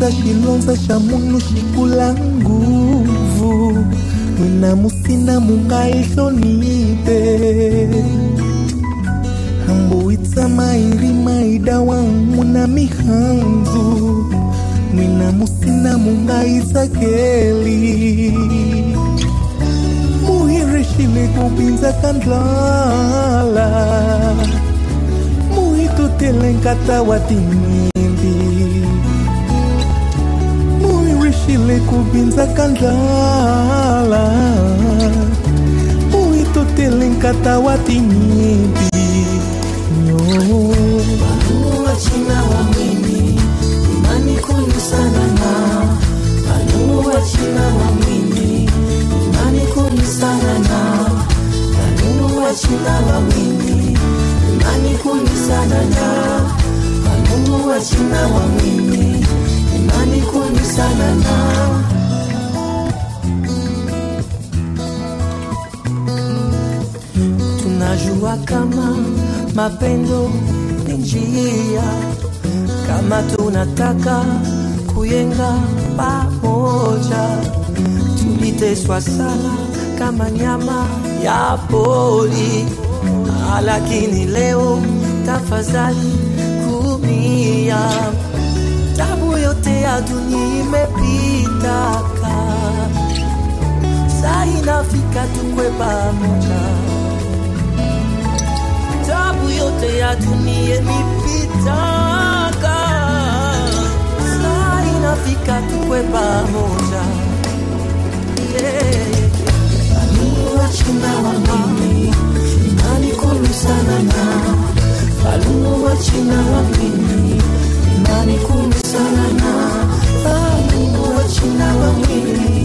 chilonza chilonza cha munu shikula nguvu mwina musina mungaishonipe hambuitsa mairi maida wamuna mihanzu mwina musina mungaisakeli muhirishile kupinza kandlala muhitutelenkata watimimbi muhirishile kupinza kandlala muhitutelenkata watinyimbi nyo wachina wa mwini imani kuni sana na Walumu wachina wa mwini imani kuni sana na Walumu wachina wa mwini imani kuni sana na Walumu wachina wa mwini imani kuni sana na tunajua kama mapendo ni njia, kama tunataka kuyenga pamoja. Tuliteswa sana kama nyama ya pori, Ah, lakini leo tafadhali kumia. Tabu yote ya dunia imepitaka, saa inafika tukwe pamoja tabu yote ya dunia nipitaka, saa inafika tukwe pamoja. Yeah. Falumu wachina wa mimi imani kulu sana na Falumu wachina wa mimi imani kulu sana na Falumu wachina wa mimi